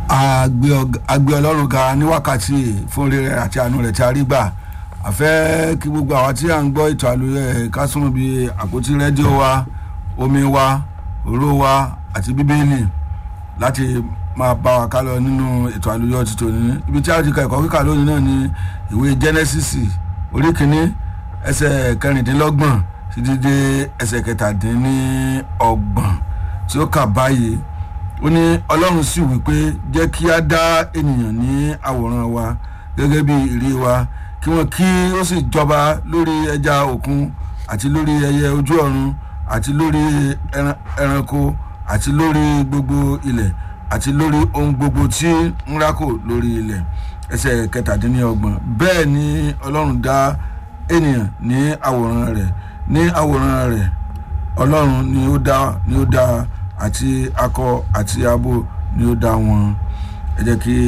agbé ọlọ́run ga ní wákàtí fún rere àti àánú rẹ̀ tí a rí gbà àfẹ́ kí gbogbo àwa tí à ń gbọ́ ètò àlùyẹ ká súnmọ́ bí àpótí rédíò wa omi wa òró wa àti bíbélì láti máa bá wa ká lọ nínú ètò àlùyọ ti tòní ibi tí a ti ka ẹ̀kọ́ kíkà lónìí náà ni ìwé Genesis orí kìíní ẹsẹ̀ kẹrìndínlọ́gbọ̀n títí dé ẹsẹ̀ kẹtàdínlọ́gbọ̀n tí ó kà báyìí ó ní ọlọ́run sì wí pé jẹ́ kí a dá ènìyàn ní àwòrán wa gẹ́gẹ́ bí ìrí wa kí wọ́n kí ó sì jọba lórí ẹja òkun àti lórí ẹyẹ ojú ọ̀run àti lórí ẹranko àti lórí gbogbo ilẹ̀ àti lórí ohun gbogbo tí ń rákò lórí ilẹ̀ ẹsẹ̀ kẹtàdínlọ́gbọ̀n bẹ́ẹ̀ ni ọlọ́run dá ènìyàn ní àwòrán rẹ̀ ní àwòrán rẹ̀ ọlọ́run ni ó dá ni ó dá àti akọ àti abo ni ó dá wọn ẹ jẹ́ kí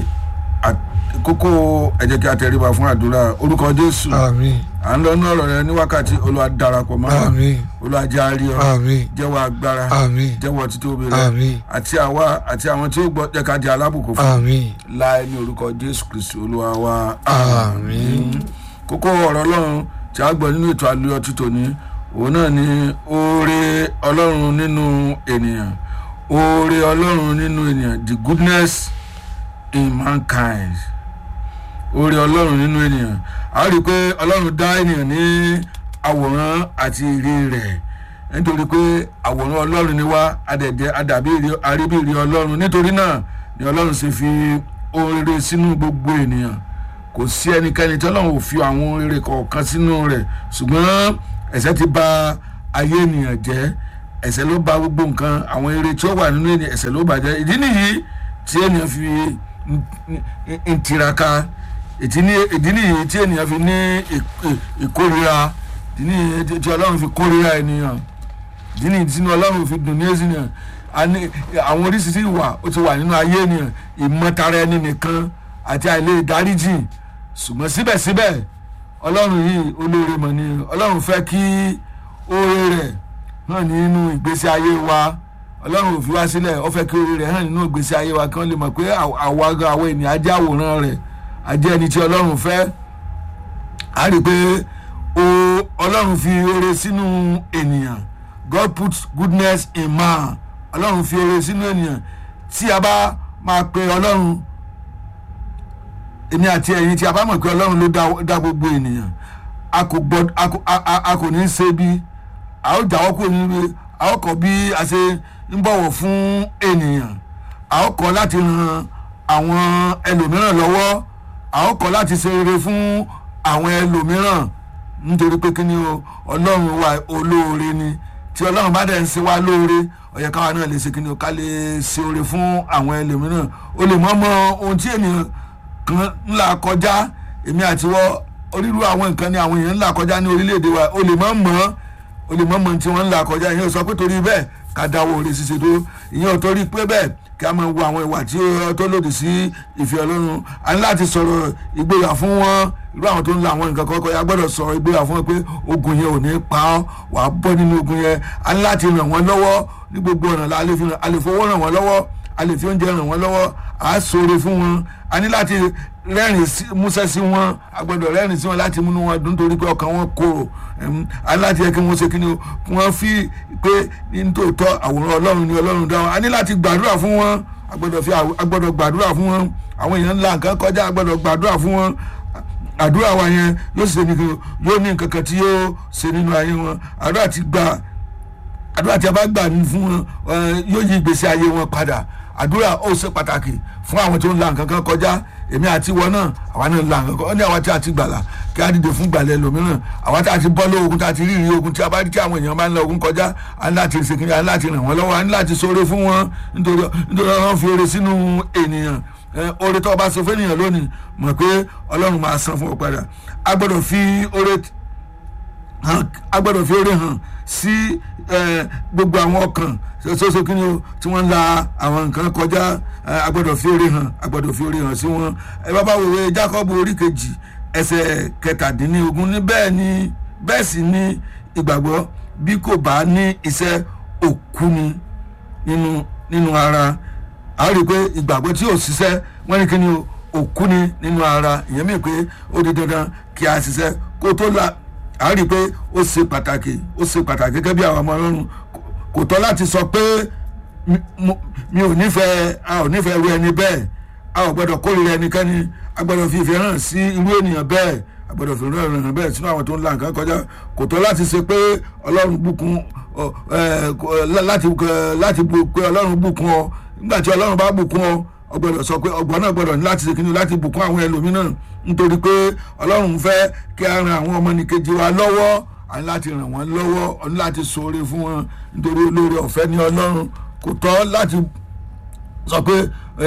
kókó ẹ jẹ́ kí a tẹríba fún àdúrà orúkọ jésù àmín à ń lọ ní ọ̀rọ̀ rẹ ní wákàtí olúwa darapọ̀ mọ́ wa àmín olúwa jẹ́ a rí ọ àmín jẹ́wọ́ agbára àmín jẹ́wọ́ títóbi rẹ àmín àti àwa àti àwọn tí ó gbọ́ jẹ́ ká di alábùkún fún àmín láì ní orúkọ jésù kristu olúwa wa àmín kókó ọ̀rọ̀ ọlọ́run tí a gbọ́ nínú ètò àlùyọ títòní òun náà ni oore ọlọ́run nínú ènìyàn oore ọlọ́run nínú ènìyàn the goodness in mankind oore ọlọ́run nínú ènìyàn a rí i pé ọlọ́run dá ènìyàn ní àwòrán àti ìrí rẹ̀ nítorí pé àwòrán ọlọ́run ni wá adẹ̀dẹ̀ adàbí àríbí ìrí ọlọ́run nítorí náà ni ọlọ́run ṣe fi oore sínú gbogbo ènìyàn kò sí ẹnikẹ́ni tí ọlọ́run ò fi àwọn oore kọ̀ọ̀kan sínú rẹ̀ ṣùgbọ́n ẹ̀ṣẹ̀ ti bà ayé ènìyàn jẹ́ ẹ̀ṣẹ̀ ló bà gbogbo nǹkan àwọn eré tí ó wà nínú ènìyàn ẹ̀ṣẹ̀ ló bàjẹ́ ìdí nìyí tí ènìyàn fi ń tiraka ìdí nìyí tí ènìyàn fi ní ìkórira ìdí nìyí tí ọlọ́run fi kórira ènìyàn ìdí nìyí tí ọlọ́run fi dùn ní ènìyàn àwọn oríṣiríṣi ìwà ó ti wà nínú ayé ènìyàn ìmọ̀tara ẹni nìkan àti àìlè ìdáríjì ṣùgbọ́n síbẹ̀síbẹ̀ ọlọ́run yìí olóore mọ̀ ni ọlọ́run fẹ́ kí oore rẹ̀ hàn nínú ìgbésí ayé wa ọlọ́run ò fi wá sílẹ̀ ó fẹ́ kí oore rẹ̀ hàn nínú ìgbésí ayé wa kí wọ́n lè mọ̀ pé àwa gan àwọn ènìyàn ajé àwòrán rẹ̀ ajé ẹni tí ọlọ́run fẹ́ a rí i pé ọlọ́run fi oore sínú ènìyàn God put goodness in man ọlọ́run fi oore sínú ènìyàn tí a bá máa pe ọlọ́run èmi àti ẹ̀yin tí a bá mọ̀ pé ọlọ́run ló dá gbogbo ènìyàn a kò gbọ́ a kò ní í ṣe bí a ó jáwọ́ kúrò nínú a ó kọ́ bí a ṣe ń bọ̀wọ̀ fún ènìyàn a ó kọ́ láti ran àwọn ẹlòmíràn lọ́wọ́ a ó kọ́ láti ṣe rere fún àwọn ẹlòmíràn nítorí pé kí ni o ọlọ́run wa olóore ni tí ọlọ́run bá dẹ̀ ń ṣe wá lóore ó yẹ káwa náà lè ṣe kí ni o ká lè ṣe oore fún àwọn ẹlòmíràn o lè mọ̀ mọ̀ ohun tí ènìyàn kan ńlá kọjá èmi àti wọ onírúurú àwọn nǹkan ni àwọn èèyàn ńlá kọjá ní orílẹ̀-èdè wa o lè mọ̀ mọ̀ o lè mọ̀ mọ̀ tí wọ́n ńlá kọjá ìyẹn sọ pé torí bẹ́ẹ̀ ká dáwọ́ oore ṣíṣe tó ìyẹn ò torí pé bẹ́ẹ̀ kí a máa wo àwọn ìwà tí ó tó lòdì sí ìfẹ́ ọlọ́run a ní láti sọ̀rọ̀ ìgboyà fún wọn irú àwọn tó ń la àwọn nǹkan kọ́kọ́ ya gbọ́dọ̀ sọ̀rọ̀ ìgboyà fún wọn pé ogun yẹn ò ní pa ọ́ wà á bọ́ nínú ogun yẹn a ní láti ràn wọ́n lọ́wọ́ ní gbogbo ọ̀nà la lè fi a lè fowó ràn wọ́n lọ́wọ́ a lè fi oúnjẹ ràn wọ́n lọ́wọ́ à á ṣoore fún wọn a ní láti rẹ́rìn músẹ́ sí wọn a gbọ́dọ̀ rẹ́rìn sí wọn láti múnú wọn dùn torí pé ọkàn wọn korò a ní láti yẹ kí wọ́n ṣe kí ni o wọ́n fi pé nítòótọ́ àwòrán ọlọ́run ni ọlọ́run dá wọn a ní láti gbàdúrà fún wọn a gbọ́dọ̀ fi a gbọ́dọ̀ gbàdúrà fún wọn àwọn èèyàn ńlá nǹkan kọjá a gbọ́dọ̀ gbàdúrà fún wọn àdúrà wa yẹn yóò ṣe nìkan yóò ní nǹkan kan tí yóò ṣe nínú ayé wọn àdúrà ti gbà àdúrà tí a bá gbà fún wọn yóò yí ìgbésí ayé wọn padà àdúrà ó ṣe pàtàkì fún àwọn tó ń la nǹkan kan kọjá èmi àti wọn náà àwa náà ń la nǹkan kan ó ní àwa tí a ti gbàlà kí á dìde fún gbàlẹ̀ lòmíràn àwa tí a ti bọ́ lé ogun tí a ti rí ìrírí ogun tí a bá rí tí àwọn èèyàn bá ń la ogun kọjá a ní láti ṣe kí a ní láti ràn wọ́n lọ́wọ́ a ní láti ṣoore fún wọn nítorí nítorí wọn fi oore sínú ènìyàn oore tó o bá ṣe fún ènìyàn lónìí mọ̀ pé ọlọ́run máa san fún ọ padà a gbọ́dọ̀ fi oore a gbọ́dọ̀ fi oore hàn sí gbogbo àwọn ọkàn ṣoṣo kí ni o tí wọ́n ń la àwọn nǹkan kọjá a gbọ́dọ̀ fi oore hàn a gbọ́dọ̀ fi oore hàn sí wọn ẹ bá bá wòwe Jákọ́bù orí kejì ẹsẹ̀ kẹtàdínlógún ní bẹ́ẹ̀ ni bẹ́ẹ̀ sì ni ìgbàgbọ́ bí kò bá ní iṣẹ́ òkú ni nínú nínú ara a rí i pé ìgbàgbọ́ tí ò ṣiṣẹ́ wọ́n ní kí ni o òkú ni nínú ara ìyẹn mi pé ó di dandan kí a ṣiṣẹ́ kó tó la a rí i pé ó ṣe pàtàkì ó ṣe pàtàkì gẹ́gẹ́ bí àwọn ọmọ ọlọ́run kò tọ́ láti sọ pé mi ò nífẹ̀ẹ́ a ò nífẹ̀ẹ́ ru ẹni bẹ́ẹ̀ a ò gbọ́dọ̀ kórìíra ẹnikẹ́ni a gbọ́dọ̀ fi ìfẹ́ hàn sí irú ènìyàn bẹ́ẹ̀ a gbọ́dọ̀ fi ìfẹ́ hàn bẹ́ẹ̀ sínú àwọn tó ń la nǹkan kọjá kò tọ́ láti ṣe pé ọlọ́run bùkún láti láti pé ọlọ́run bùkún ọ nígbà tí ọlọ́run bá bùkún ọ ọgbọ́dọ̀ sọ pé ọgbọ́n náà gbọ́dọ̀ ní láti ṣe kíni láti bùkún àwọn ẹlòmíràn nítorí pé ọlọ́run fẹ́ kí a ran àwọn ọmọnìkejì wa lọ́wọ́ a ní láti ràn wọ́n lọ́wọ́ a ní láti ṣoore fún wọn nítorí olóore ọ̀fẹ́ ní ọlọ́run kò tọ́ láti sọ pé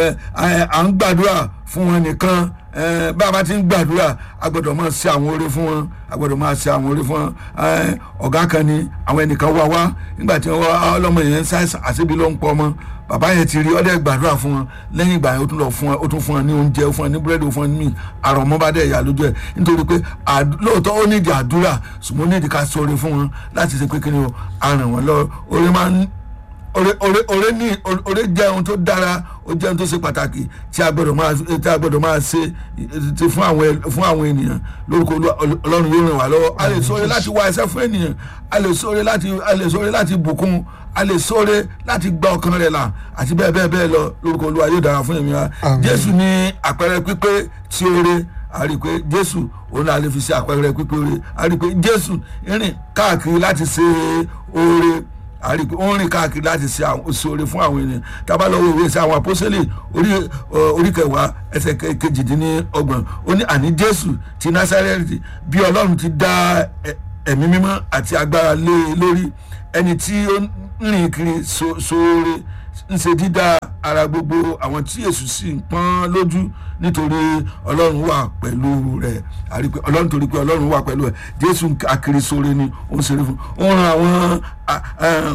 à ń gbàdúrà fún wọn nìkan bá a bá ti ń gbàdúrà a gbọ́dọ̀ máa ṣe àwọn oore fún wọn a gbọ́dọ̀ máa ṣe àwọn oore fún wọn ọ̀gá kan ni àwọn ẹnìkan wá wá nígbà tí wọ́n ọlọ́mọ yẹn ń ṣàìsàn àṣebi ló ń pọ̀ ọmọ bàbá yẹn ti rí ọdẹ gbàdúrà fún wọn lẹ́yìn ìgbà yẹn ó tún lọ fún wọn ó tún fún wọn ní oúnjẹ ó fún wọn ní búrẹ́dì ó fún wọn ní míì àrọ̀ ọmọ bá dẹ̀ yà lójú ẹ̀ nítorí pé lóòótọ́ ó nídìí àdúrà ṣùgbọ́n ó nídìí ká sọ̀rọ̀ fún wọn láti ṣe pé kí ni o àràn wọn lọ orí máa ń ore ore ore ní ore jẹ́ ohun tó dára ó jẹ́ ohun tó ṣe pàtàkì tí a gbọ́dọ̀ máa tí a gbọ́dọ̀ máa ṣe ti fún àwọn fún àwọn ènìyàn lórúkọ ọlọ́run yóò ràn wá lọ́wọ́ a lè sọ̀rọ̀ láti wá ẹsẹ̀ fún ènìyàn a lè sọ̀rọ̀ láti a lè sọ̀rọ̀ láti bùkún a lè sọ̀rọ̀ láti gba ọkàn rẹ̀ là àti bẹ́ẹ̀ bẹ́ẹ̀ bẹ́ẹ̀ lọ lórúkọ olúwa yóò dára fún èmi wa jésù ní àpẹẹrẹ pípé tí oore a rí i pé jésù òun náà lè fi ṣe àpẹẹrẹ pípé oore a rí i pé jésù rìn káàkiri láti ṣe oore àrí pé ó ń rìn káàkiri láti ṣe oore fún àwọn ènìyàn tábà lọ́wọ́ ìwé sí àwọn apọ́sẹ́lẹ̀ orí kẹwàá ẹsẹ̀ kejìdínlọ́gbọ̀n ó ní àní jésù ti násárẹ́tì bí ọlọ́run ti dá ẹ̀mí mímọ́ àti agbára lé e lórí ẹni tí ó ń rìn kiri sóore ń ṣe dídá ara gbogbo àwọn tí èṣù sì ń pọ́n lójú nítorí ọlọ́run wà pẹ̀lú rẹ̀ àrí pé ọlọ́run torí pé ọlọ́run wà pẹ̀lú rẹ̀ jésù akiri sóore ni ó ń ṣeré fún ó ń ran àwọn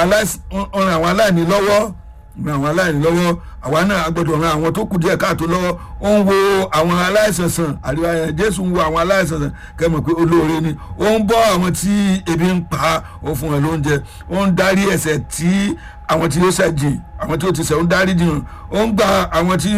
àwọn aláìní lọ́wọ́ ran àwọn aláìní lọ́wọ́ àwa náà gbọ́dọ̀ ran àwọn tó kù díẹ̀ káàtó lọ́wọ́ ó ń wo àwọn aláìsàn sàn àríwá yẹn jésù ń wo àwọn aláìsàn sàn kẹ́mọ̀ pé olóore ni ó ń bọ́ àwọn tí ebi ń pa ó fún wọn lóúnjẹ ó ń darí ẹ̀ṣẹ̀ tí àwọn tí ó ṣẹ̀ jìn àwọn tí ó ti ṣẹ̀ ó ń darí jìn ó ń gba àwọn tí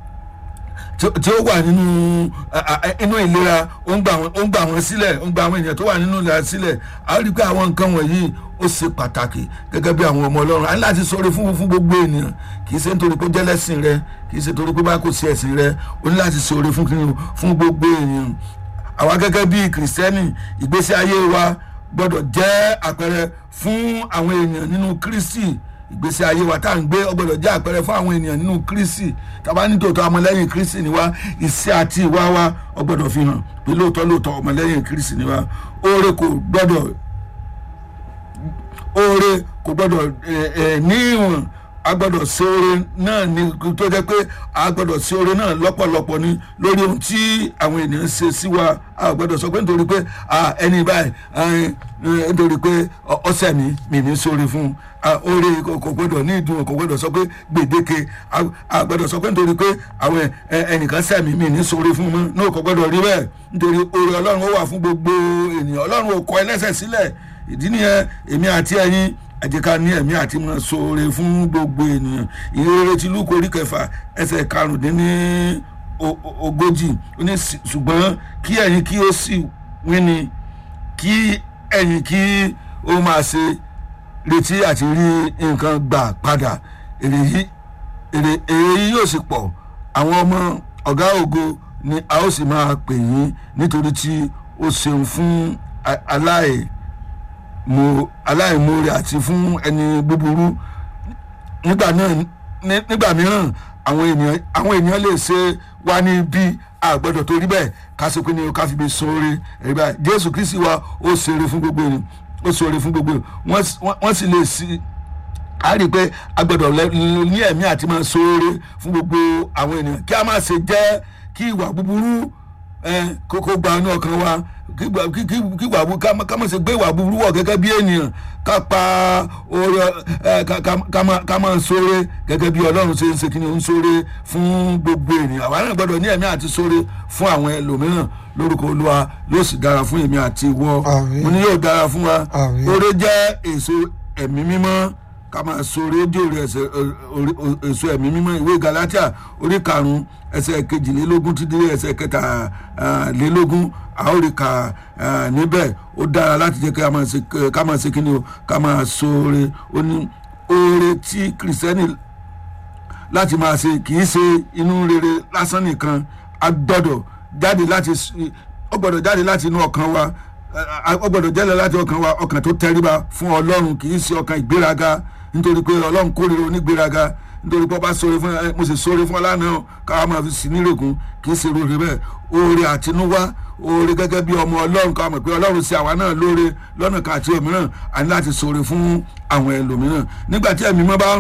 tí ó wà nínú inú ìlera ó ń gbà wọn sílẹ̀ ó ń gba àwọn ènìyàn tó wà nínú ìlera sílẹ̀ a rí i pé àwọn nǹkan wọ̀nyí ó ṣe pàtàkì gẹ́gẹ́ bí àwọn ọmọ ọlọ́run a ní láti sọ̀rọ̀ fún fún gbogbo ènìyàn kì í ṣe nítorí pé jẹ́lẹ́sìn rẹ kì í ṣe nítorí pé bá kò sí ẹ̀sìn rẹ ó ní láti sọ̀rọ̀ fún fún gbogbo ènìyàn àwa gẹ́gẹ́ bí kìrìsìtẹ́nì ìgbésí ayé wa gbọ́dọ̀ jẹ́ àpẹẹrẹ fún àwọn èèyàn nínú kristi ìgbésí ayé wa tá à ń gbé ọgbọ́dọ̀ jẹ́ àpẹẹrẹ fún àwọn ènìyàn nínú kristi tàbá ní tòótọ́ ọmọlẹ́yìn kristi ni wá ìṣe àti ìwà wa ọgbọ́dọ̀ fi hàn pé lóòótọ́ lóòótọ́ ọmọlẹ́yìn kristi ni wá oore kò gbọ́dọ̀ oore kò gbọ́dọ̀ ní ìwọ̀n a gbọ́dọ̀ ṣe oore náà ní tó jẹ́ pé a gbọ́dọ̀ ṣe oore náà lọ́pọ̀lọpọ̀ ni lórí ohun tí àwọn ènìyàn ṣe sí wa a gbọ́dọ̀ sọ pé nítorí pé ẹni báyìí nítorí pé ọ̀sẹ̀ mi mi ní sóore fún oore kò gbọ́dọ̀ ní ìdùn kò gbọ́dọ̀ sọ pé gbèdéke a gbọ́dọ̀ sọ pé nítorí pé àwọn ẹnìkan sẹ̀mí mi ní sóore fún mọ́ náà kò gbọ́dọ̀ rí bẹ́ẹ̀ nítorí oore ọlọ́run ó wà fún gbogbo ènìyàn ọlọ́run ò kọ ẹlẹ́sẹ̀ sílẹ̀ ìdí nìyẹn èmi àti ẹ̀yin ẹ jẹ́ ká ní ẹ̀mí àti mọ̀ sóore fún gbogbo ènìyàn ìrere ti lúkọ orí kẹfà ẹsẹ̀ karùndínní ogójì ó ní ṣùgbọ́n kí ẹ̀yin kí ó sì wíni kí ẹ̀yin kí ó máa ṣe retí àti rí nǹkan gbà padà èrè yìí èrè yìí yóò sì pọ̀ àwọn ọmọ ọ̀gá ògo ni a ó sì máa pè yín nítorí tí ó ṣeun fún aláì mo aláìmoore àti fún ẹni búburú nígbà náà nígbà mìíràn àwọn ènìyàn àwọn ènìyàn lè ṣe wá ní bí àgbẹ̀dọ̀ torí bẹ́ẹ̀ ká sọ pé ní ká fi bí sóore ẹ̀rí báyìí jésù kristi wa ó ṣeré fún gbogbo ènìyàn ó ṣeré fún gbogbo ènìyàn wọ́n sì lè sí a rí i pé agbẹ̀dọ̀ ní ẹ̀mí àti máa sóore fún gbogbo àwọn ènìyàn kí a má ṣe jẹ́ kí ìwà búburú kókó gba inú ọkàn wa kí ìwà búburú ká má ṣe gbé ìwà búburú wọ̀ gẹ́gẹ́ bí ènìyàn ká pa oore ká máa sóore gẹ́gẹ́ bí ọlọ́run ṣe ń ṣe kíni ó ń sóore fún gbogbo ènìyàn àwa náà gbọ́dọ̀ ní ẹ̀mí àti sóore fún àwọn ẹlòmíràn lórúkọ olúwa yóò sì dára fún èmi àti ìwọ mo ní yóò dára fún wa oore jẹ́ èso ẹ̀mí mímọ́ ká máa so rédíò rẹ ẹsẹ̀ èso ẹ̀mí mímọ́ ìwé galatia orí karùn-ún ẹsẹ̀ kejìlélógún ti dé ẹsẹ̀ kẹtàlélógún a ó rí ka níbẹ̀ ó dára láti jẹ́ ká máa ṣe kí ni o ká máa so oore ó ní oore tí kìrìsìtẹ́nì láti máa ṣe kì í ṣe inú rere lásán nìkan a gbọ́dọ̀ jáde láti ó gbọ́dọ̀ jáde láti inú ọkàn wa ó gbọ́dọ̀ jáde láti ọkàn wa ọkàn tó tẹríba fún ọlọ́run kì í ṣe ọkàn ìgbéraga nítorí pé ọlọ́run kórìíra onígbéraga nítorí pé ọba sọ̀rọ̀ fún ẹ mo sì sọ̀rọ̀ fún ọ lánàá káwa máa fi sí nírègùn kì í ṣe rore bẹ́ẹ̀ oore àtinúwá oore gẹ́gẹ́ bí ọmọ ọlọ́run káwa mọ̀ pé ọlọ́run ṣe àwa náà lóore lọ́nà kan àti òmíràn àní láti sọ̀rọ̀ fún àwọn ẹlòmíràn nígbà tí ẹ̀mí mọ́ bá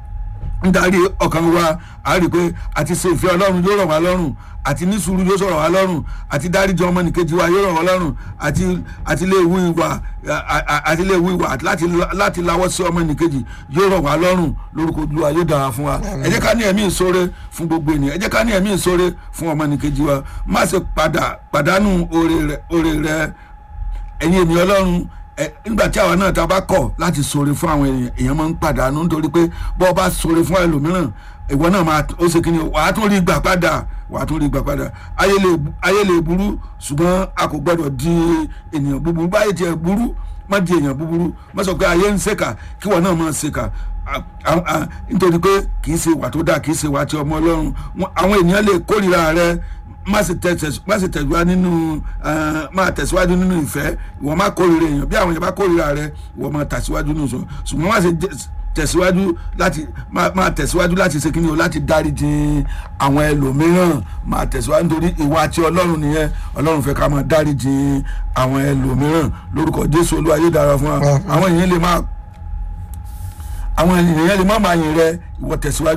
ń darí ọkàn wa a rí i pé àti ṣe ìfẹ́ ọlọ́run yóò rọ̀ wá lọ́rùn àti ní sùúrù yóò sọ̀rọ̀ wá lọ́rùn àti dáríjọ ọmọnìkejì wa yóò rọ̀ wá lọ́rùn àti àti lè wú ìwà àti lè wú ìwà láti láti lawọ́ sí ọmọnìkejì yóò rọ̀ wá lọ́rùn lórúkọ Olúwa yóò dára fún wa ẹ jẹ́ ká ní ẹ̀mí ìṣoore fún gbogbo ènìyàn ẹ jẹ́ ká ní ẹ̀mí ìṣoore fún ọmọnìkejì wa má ṣe padà pàdánù oore rẹ ẹ̀yin ènìyàn ọlọ́run nígbà tí àwa náà ta bá kọ̀ láti ṣoore fún àwọn èèyàn èèyàn máa ń pàdánù nítorí pé bọ́ ọ bá ṣoore fún ẹlòmíràn ìwọ náà máa ó ṣe kí ni wàá tún rí gbà padà wàá tún rí gbà padà ayé lè burú ṣùgbọ́n a kò gbọ́dọ̀ di ènìyàn búburú báyìí tiẹ̀ burú má di èèyàn búburú má sọ pé ayé ń ṣèkà kí wọn náà máa ṣèkà nítorí pé kì í ṣe ìwà tó dáa kì í ṣe ìwà tí ọmọ ọlọ́run àwọn ènìyàn lè kórìíra rẹ má sì tẹ̀síwájú nínú máa tẹ̀síwájú nínú ìfẹ́ ìwọ má kórìíra èèyàn bí àwọn èèyàn bá kórìíra rẹ ìwọ máa tẹ̀síwájú nínú ìṣòro ṣùgbọ́n má sì tẹ̀síwájú láti máa tẹ̀síwájú láti ṣe kíni o láti dáríjì àwọn ẹlòmíràn máa tẹ̀síwájú nítorí ìwà tí ọlọ́run nìyẹn ọlọ́run fẹ́ ká máa dáríjì àwọn ẹlòmíràn lórúkọ jésù olúwa yóò dára fún wa àwọn èèyàn lè máa àwọn èèyàn lè má máa yìn rẹ ìwọ tẹ̀síwájú.